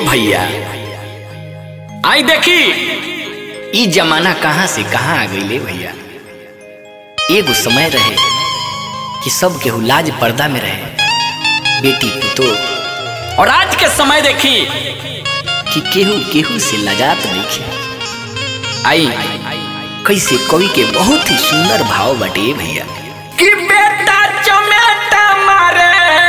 भैया आई देखी ई जमाना कहाँ से कहाँ आ गई भैया एगो समय रहे कि सब केहू लाज पर्दा में रहे बेटी पुतो और आज के समय देखी कि केहू केहू से लगात नहीं आई कैसे कवि के बहुत ही सुंदर भाव बटे भैया कि बेटा चमेटा मारे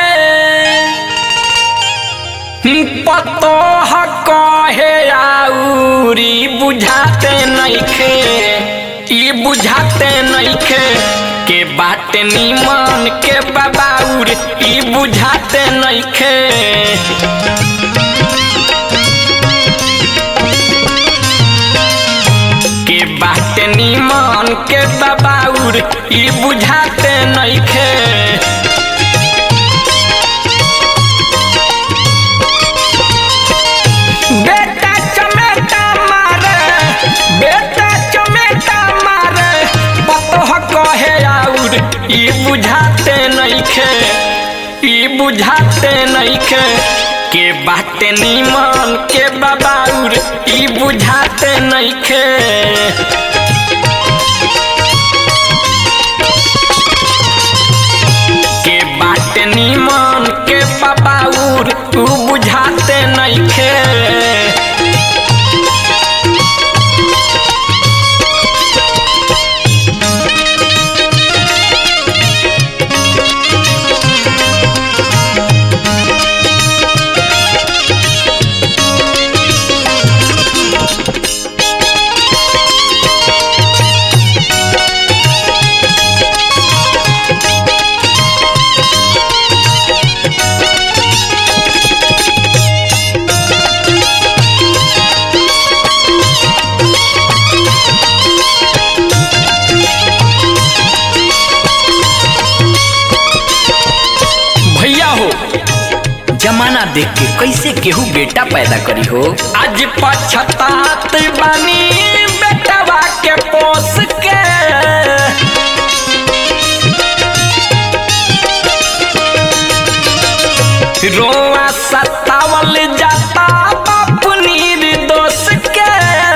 पतो कहे आउरी बुझाते नइखे ई बुझाते नइखे के बाटे निमन के बाबाउर ई बुझाते नइखे के बाटे निमन के बाबाउर ई बुझाते नइखे बेटा चमेटा मारे बेटा चमेटा मारे पतोह कहे आउर ई बुझाते नइखे ई बुझाते नइखे के बाटे निमन के बाबाउर ई बुझाते नइखे के बाटे निमन के बाबाउर उ बुझाते नइखे भैया हो जमाना देख के कैसे केहू बेटा पैदा करी हो आज पछतात बानी बेटवा के पोस के रोआ सतावल जाता बाप निर्दोष के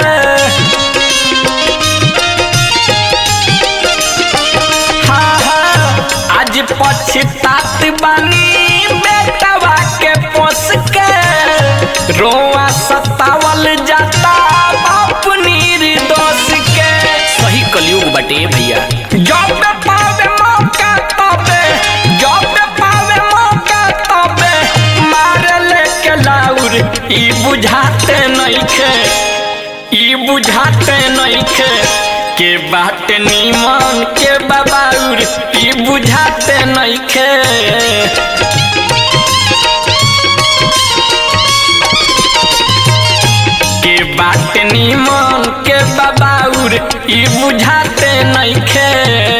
हाँ हाँ आज पछतात बानी बेटवा के पोस के रोआ सतावल जाता बाप निर्दोष के सही कलयुग बटे भैया जब पावे मौका तबे जब पावे मौका तबे मारे लेके लाउर ई बुझाते नइखे ई बुझाते नइखे के बात निमन के बाबाउर ई बुझाते नइखे के बात निमन के बाबाउर ई बुझाते नइखे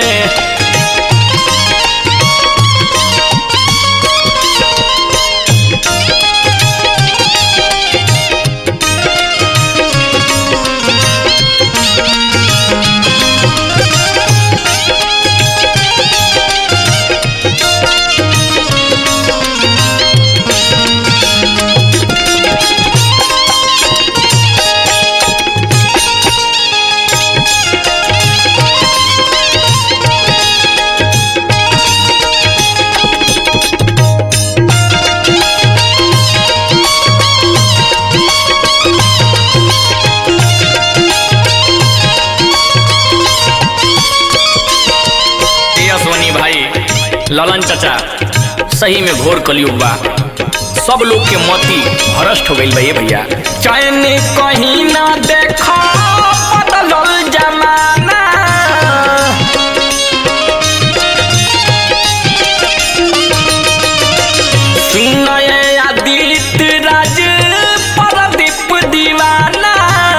सोनी भाई ललन चाचा सही में घोर कलयुग बा सब लोग के मती भ्रष्ट हो गई बा ये भैया चैन कहीं ना देखो बदलल जमाना सुनय आदित्य राज परदीप दीवाना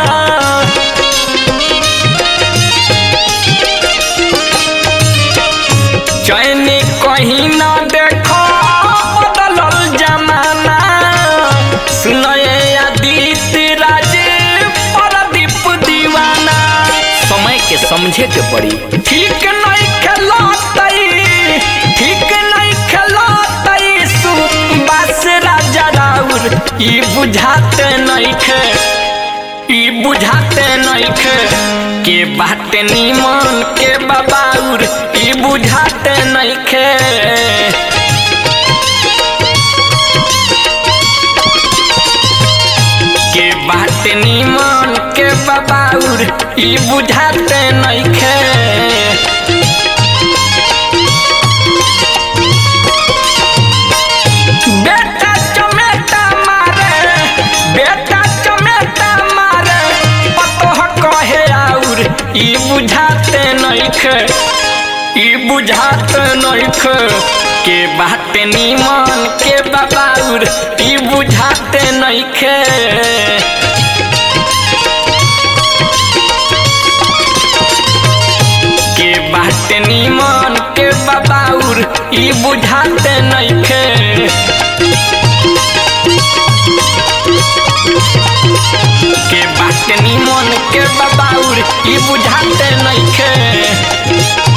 चैन कहीं ना देखो बदलल जमाना सुनय आदित्य राज परदीप दीवाना समय के समझे के पड़ी ठीक नहीं खेलतई ठीक नहीं खेलतई सु बस राजा राउर ई बुझाते नइखे ई बुझाते नइखे के बाटे नीमन के बबाउर ई बुझाते नइखे के बाटे नीमन के बबाउर ई बुझाते नइखे बेटा चमेटा मारे बेटा चमेटा मारे पतोह कहे आउर ई बुझाते नइखे ई बुझाते नइखे के बाटे नीमन के बबाउर ई बुझाते नइखे के बाटे नीमन के बबाउर ई बुझाते नइखे के बाटे नीमन के बबाउर ई बुझाते नइखे